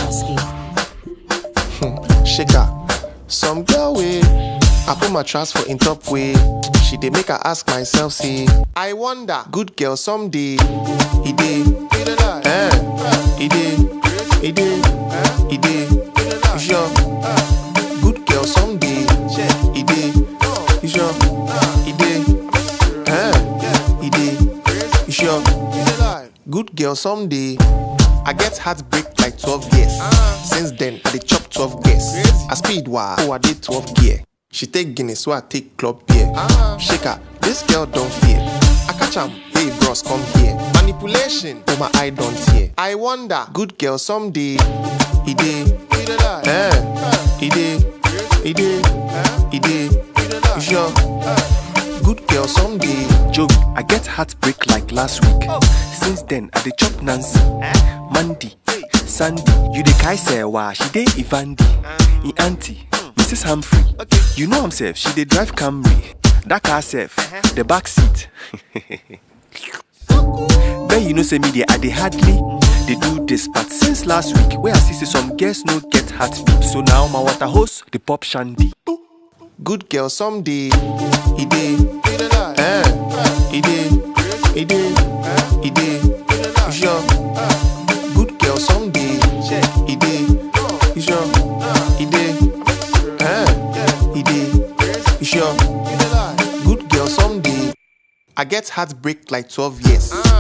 Lasky. shaker. Some girl way. I put my trust for in top way. She dey make her ask myself, say, I wonder, good girl someday. He dey, eh? He dey, he dey, he dey. You sure? Good girl someday. He dey, you sure? He dey, eh? He dey, you sure? Good girl someday. I get heartbreak like 12 years. Since then, I dey chop 12 gears. I speed wah, oh I did 12 gear. She take Guinness, so I take club beer. Shake her, this girl don't fear. I catch am, hey bros, come here. Manipulation, oh my eye don't hear. I wonder, good girl someday. He dey, eh? He dey, he dey, he dey. You sure? Good girl someday. Joke, I get heartbreak like last week. Since then, I dey chop Nancy, Mandy, Sandy. You dey kai Sewa, she dey Ivandi, e auntie, Mrs. Humphrey. You know himself, she dey drive Camry. That car self, the back seat. Then you know say me dey I dey hardly dey do this, but since last week, where I see say some girls no get heartbeat, so now my water hose dey pop shandy. Good girl someday. He dey, eh? He dey, he dey, he dey. You sure? Good girl someday. He dey, you sure? He dey, eh? He dey, you sure? Good girl someday. I get heartbreak like 12 years.